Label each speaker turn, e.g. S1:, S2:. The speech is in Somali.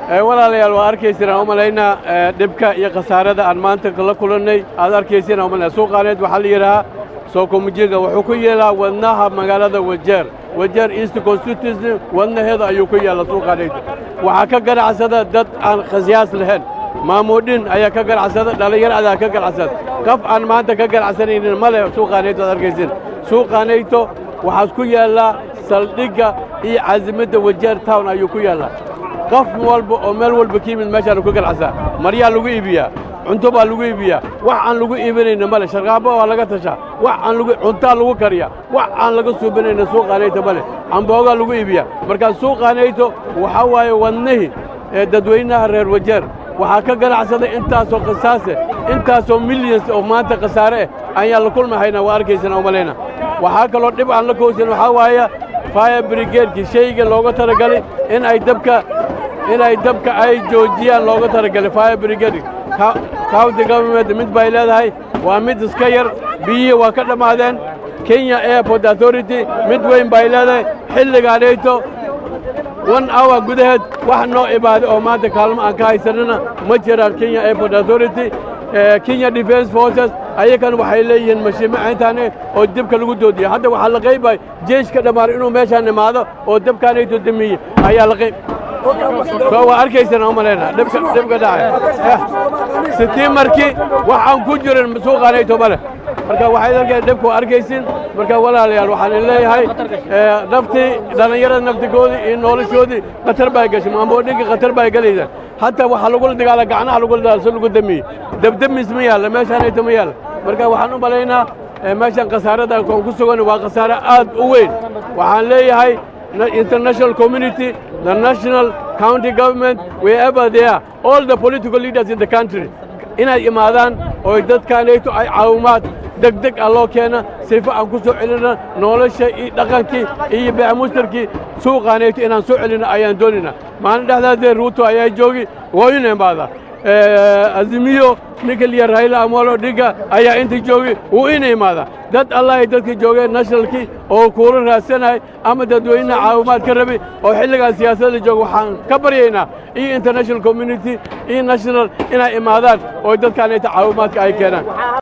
S1: walaalayaal waa arkayseen aan u malaynaa dhibka iyo khasaarada aan maanta la kulannay aad arkayseen aan u malaynaa suuqaaneed waxaa la yidhahaa sookomujiga wuxuu ku yeelaa wadnaha magaalada wajeer wajeer east constituency wadnaheeda ayuu ku yaalla suuqaaneyd waxaa ka ganacsada dad aan khasyaas lahayn maamuudhin ayaa ka ganacsada dhallinyaradaa ka ganacsada qof aan maanta ka ganacsanaynin ma leh suuqaanayto aad arkaysin suuqaanayto waxaas ku yaallaa saldhigga iyo casimadda wajeer town ayuu ku yaallaa qof walba oo meel walba ka yimid meeshaanu ka ganacsaa maryaa lagu iibiyaa cunto baa lagu iibiyaa wax aan lagu iibinayna male sharqaabo waa laga tashaa wax aan lagu cuntaa lagu kariyaa wax aan laga suubinayna suuqaanayto male camboogaa lagu iibiyaa markaa suuqaanayto waxaa waaye wadnihii ee dadweynaha reer wajeer waxaa ka ganacsaday intaasoo khasaase intaasoo milyans oo maanta khasaare ah ayaan la kulmahaynaa waa arkaysana umalayna waxaa kaloo dhib aan la kowsan waxaa waaya fire brigaedkii shayga looga talagalay in ay dabka inay dabka ay joojiyaan looga talagalay fire brigade county government mid bay leedahay waa mid iska yar biyihii waa ka dhammaadeen kenya airport authority mid weyn bay leedahay xilligaanayto one hour gudaheed wax noo imaaday oo maanta kaalmo aan ka haysanana ma jiraan kenya airport authority kenya defense forces ayakan waxay leeyihiin mashiimacayntaane oo dibka lagu doodiya hadda waxaa la qaybay jeeshka dhammaar inuu meeshaan imaado oo dabkaanayto damiye ayaa la qayb soo waa arkaysana umalayna dhibka dhibka dhacay sitii markii waxaan ku jirin suuqaanayto male marka waxayd arkeen dhibku arkaysin marka walaalayaal waxaan leeyahay naftii dhallinyarada naftigoodii iyo noloshoodii khatar baa gashay maamoodhinka khatar baa gelaysa hataa waxaa lagula dagaala gacnaha lagula dagaala si lagu damiye debdemis ma yaalla meeshaanayto ma yaalla marka waxaan u malaynaa meeshan khasaarada aan ku sugan waa khasaare aad u weyn waxaan leeyahay international community the national county government wherever they are all the political leaders in the country inay imaadaan oo dadkaanayto ay caawimaad degdeg ah loo keena sifo aan ku soo celina nolosha iyo dhaqankii iyo beemustarkii suuqaanayto inaan soo celina ayaan doonayna maalin dhexdaasee ruuto ayaa joogi wooyuna imaada azimiyo ninka liya raila amolo dhiga ayaa inta joogi wuu ina imaada dad allahay dadkii joogeen nationalkii oo kuula raadsanay ama dadweynaha caawimaad ka rabay oo xilligaan siyaasadda jooga waxaan ka baryaynaa iyo international community iyo national inay imaadaan oo dadkaanayta caawimaadka ay keenaan